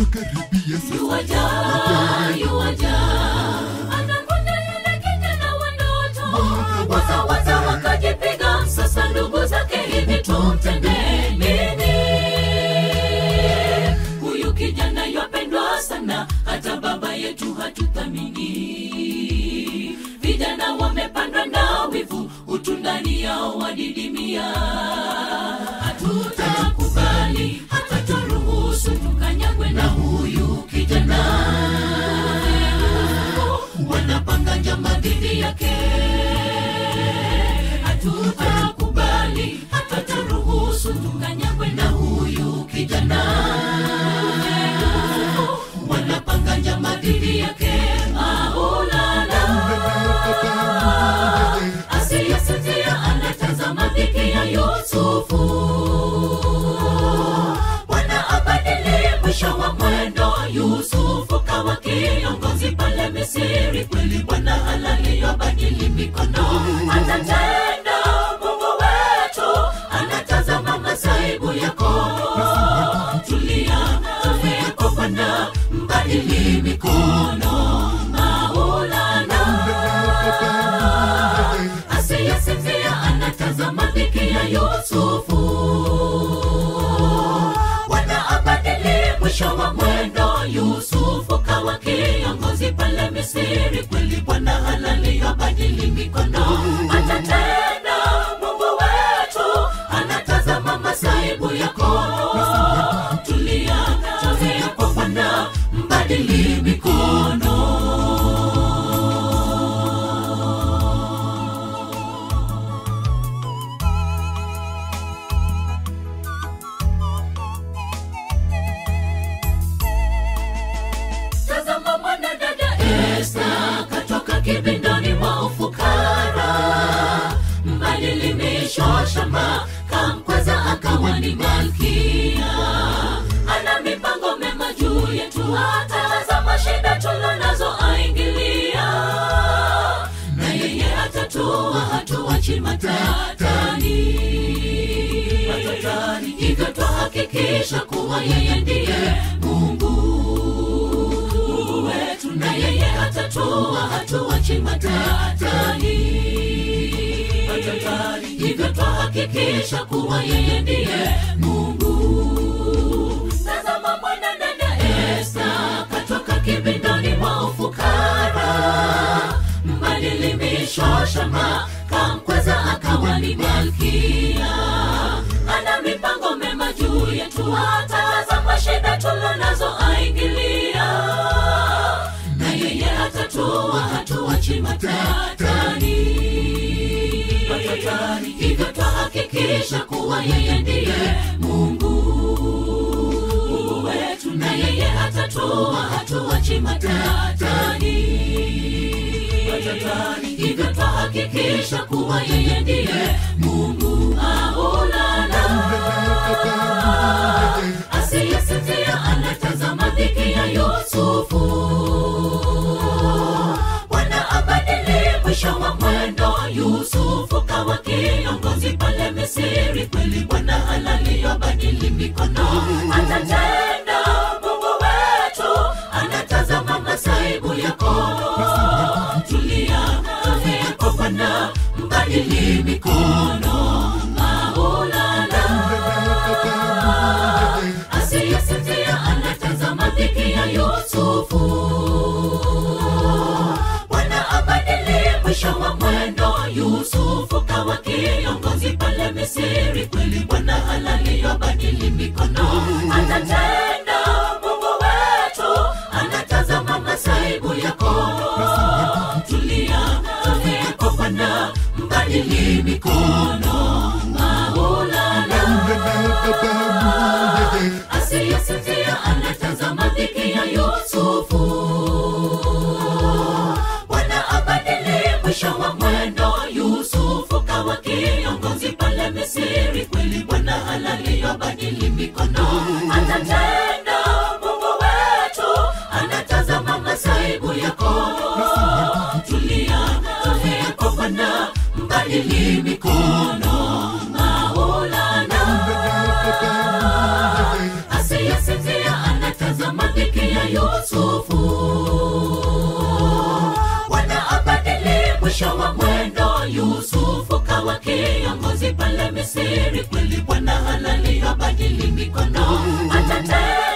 unakaribia sasa yuwaja yuwaja anakuja yule kijana wa ndoto waza waza wakajipiga sasa ndugu zake hivi tumtende nini huyu kijana yapendwa sana hata baba yetu hatuthamini vijana wamepandwa na wivu utundani yao wadidimia hatutakubali hatutaruhusu tukanyagwe na huyu kijana wanapanga njama dhidi yake hatutakubali hatutaruhusu tukanyagwe na huyu kijana wanapanga njama dhidi yake maulana asiyesinzia anatazama dhiki ya yusufu bwana abadili mwisho wa mwendo yusufu kawa kiongozi pale misiri kweli bwana halaliyobadili mikono atatenda mungu wetu anatazama masaibu yako tulia tulia kwa bwana mbadili mikono maulana asiyesinzia anatazama dhiki ya yusufu bwana abadili mwisho wa mwendo yusufu kawa kiongozi pale misiri kweli bwana halali abadili mikono atatenda mungu wetu anatazama masaibu yako tulia tulia kwa bwana mbadili mikono tazama mwanadada esta katoka kibindoni mwa ufukara mbadilimishwa shamba kamkweza akawa ni malkia ana mipango mema juu yetu atazama shida tulonazo aingilia na yeye atatua hatuachi matatani matatani hivyo twahakikisha kuwa yeye ndiye mungu wetu na yeye atatua hatuachi matatani matatani hivyo twahakikisha kuwa yeye ndiye mungu tazama mwanadada esta katoka kibindoni mwa ufukara mbadilimishwa shamba kamkweza akawa ni malkia ana mipango mema juu yetu atazama shida tulonazo aingilia na yeye atatua hatuachi matatani matatani hivyo twahakikisha kuwa yeye ndiye mungu wetu na yeye atatua hatuachi matatani matatani hivyo twahakikisha kuwa yeye ndiye mungu aulana asiyesinzia anatazama dhiki ya yusufu bwana abadili mwisho wa mwendo yusufu kawa kiongozi pale misiri kweli bwana halaliyobadili mikono atatenda mungu wetu anatazama masaibu yako tulia tulia kwa bwana mbadili mikono maulana asiyesinzia anatazama dhiki ya yusufu bwana abadili mwisho wa mwendo yusufu kawa kiongozi pale misiri kweli bwana halaliyobadili mikono atatenda mungu wetu anatazama masaibu yako tulia tulia kwa bwana mbadili mikono maulana asiyesinzia anatazama dhiki ya yusufu bwana abadili mwisho wa mwendo yusufu kawa kiongozi pale misiri kweli bwana halaliyobadili mikono atatenda mungu wetu anatazama masaibu yako tulia tulia kwa bwana mbadili mikono maulana asiyesinzia anatazama yusufu kawa kiongozi pale misiri kweli bwana halali habadili mikono atatenda